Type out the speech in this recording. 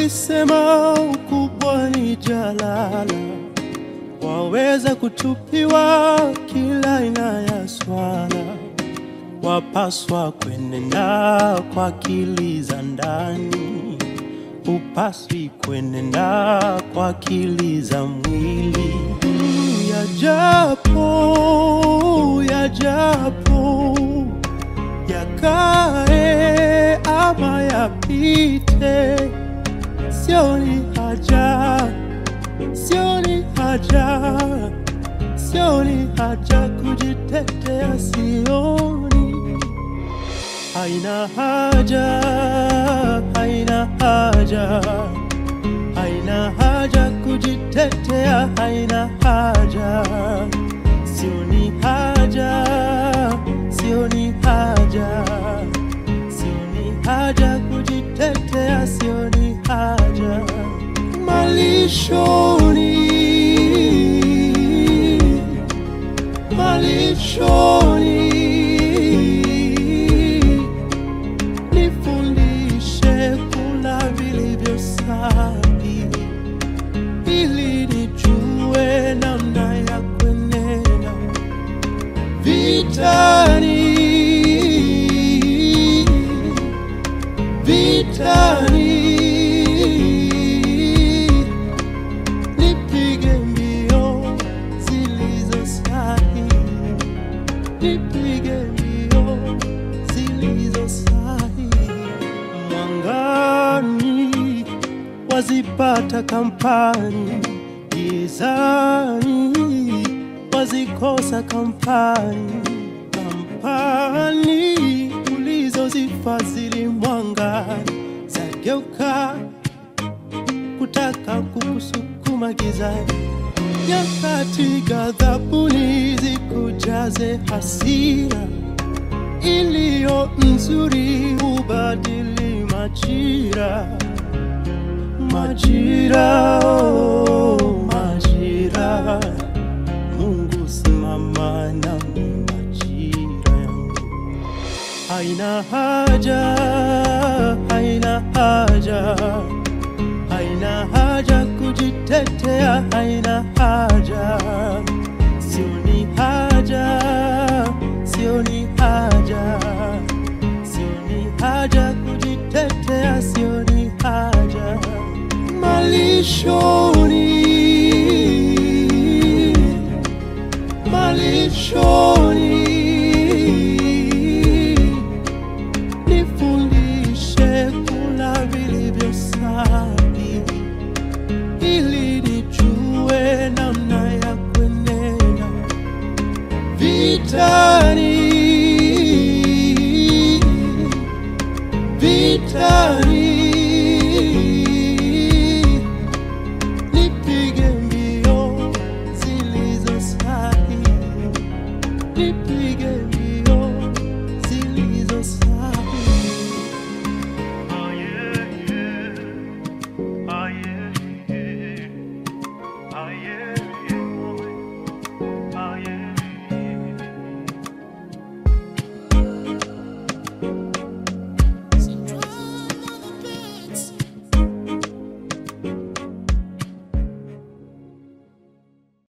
Walisema ukubwa ni jalala, waweza kutupiwa kila aina ya swala, wapaswa kwenenda kwa akili za ndani, upaswi kwenenda kwa akili za mwili. Yajapo, yajapo yakae ama yapite, sioni haja, sioni haja, sioni haja kujitetea, sioni haina haja, haina haja, haina haja kujitetea, haina haja, sioni haja, sioni haja, sioni haja kujitetea, sioni haja malishoni, malishoni nifundishe kula vilivyo safi, ili nijue namna ya kwenenda vitani, vitani, nipige mbio zilizo sahihi nipige mbio zilizo sahihi. Mwangani wazipata kampani, gizani wazikosa kampani. Kampani ulizozifadhili mwangani zageuka kutaka kukusukuma gizani nyakati ghadhabuni zikujaze hasira iliyo nzuri hubadili majira majira oh, majira Mungu simama nami majira yangu haina haja haina haja haina haja kujitetea, haina haja, sioni haja, sioni haja, sioni haja kujitetea, sioni haja malishoni, malishoni nifundishe kula vilivyo safi, ili nijue namna ya kwenenda vitani, vitani, nipige mbio zilizo sahihi, nipige mbio